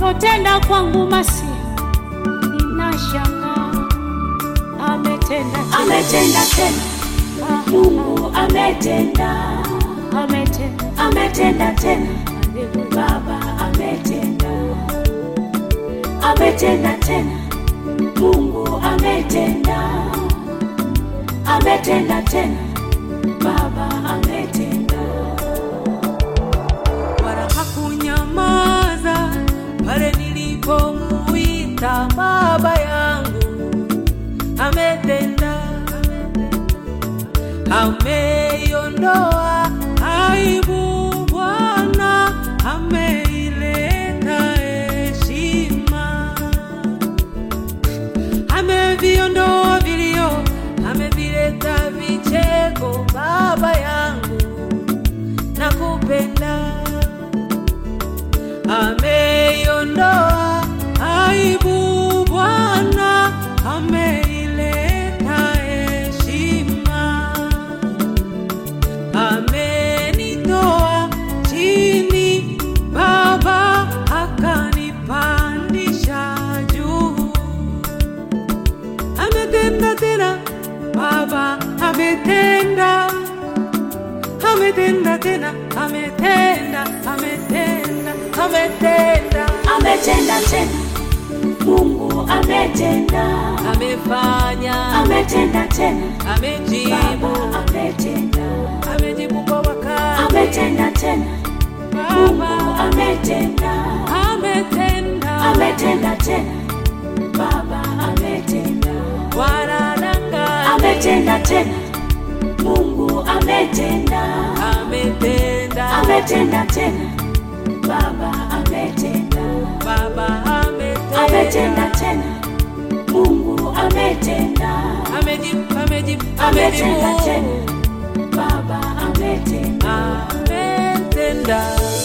Alipotenda kwangu masi, ninashangaa ametenda tena. ametenda tena, Ah, Mungu ametenda, ametenda ametenda tena, Haleluya. Baba ametenda, ametenda tena, Mungu ametenda, ametenda tena, Baba ametenda. wala hakunyamaza pale nilipomuita baba yangu. Ametenda, ameiondoa aibu Bwana, ameileta heshima, ameviondoa vilio, amevileta vicheko baba yangu nakupenda, ameiondoa aibu Bwana, ameileta heshima, amenitoa chini Baba, akanipandisha juu, ametenda tena Baba, ametenda ametenda tena, ametenda, ametenda, ametenda, ametenda tena, Mungu ametenda, amefanya, ametenda tena, amejibu, Baba ametenda, amejibu kwa wakati, ametenda tena, Mungu Baba ametenda, ametenda, ametenda tena, Baba ametenda, wanadanga, ametenda tena, Mungu ametenda, ametenda, ametenda tena, Baba ametenda, Baba ametenda, ametenda tena, Mungu ametenda, amejibu, amejibu, ametenda amejibu, tena, Baba ametenda. ametenda.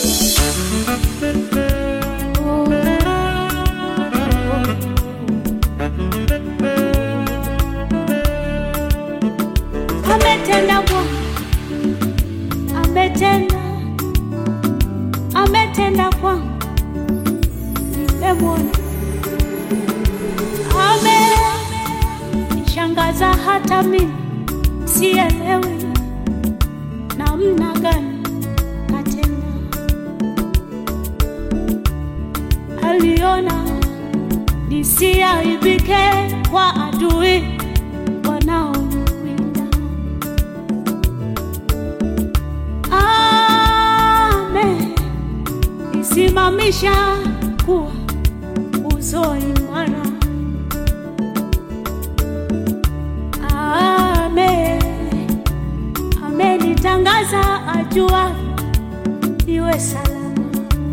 Ametenda Bwana, ametenda, ametenda kwangu, nimemwona. Amenishangaza hata mimi sielewi namna gani katenda. Aliona nisiaibike kwa adui wanaoniwinda. Amenisimamisha kuwa uzo imara. Ame amenitangaza ajua iwe salama.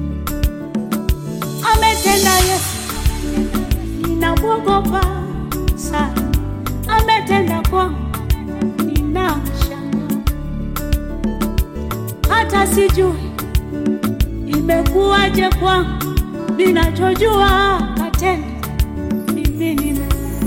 Ametenda Yesu, ninamwogopa sana. Ametenda kwangu, ninamshanga hata sijui imekuwaje kwangu, ninachojua katenda mimi nime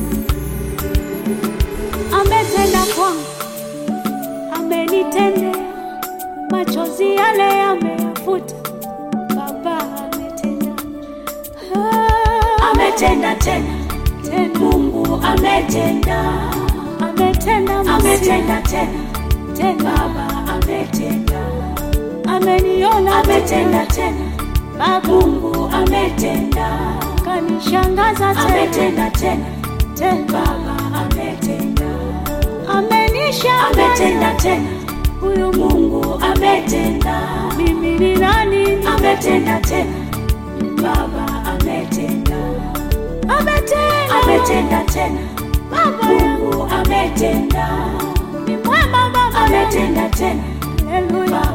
ametenda kwangu, amenitendea machozi yale yameyafuta. Baba ametenda, Ah, ametenda tena, tena Mungu ametenda, ametenda masihi, ametenda tena, tena Baba ametenda, ameniona ametenda tena, Baba Mungu ametenda, kanishangaza tena ametenda tena, tena Baba ametenda, amenishangaza ametenda tena, huyu Mungu Mungu ametenda, mimi ni nani? ametenda tena, Baba ametenda, Ametenda ametenda tena, Baba yangu Mungu ametenda, ni mwema Baba yangu. ametenda tena, Haleluya. Baba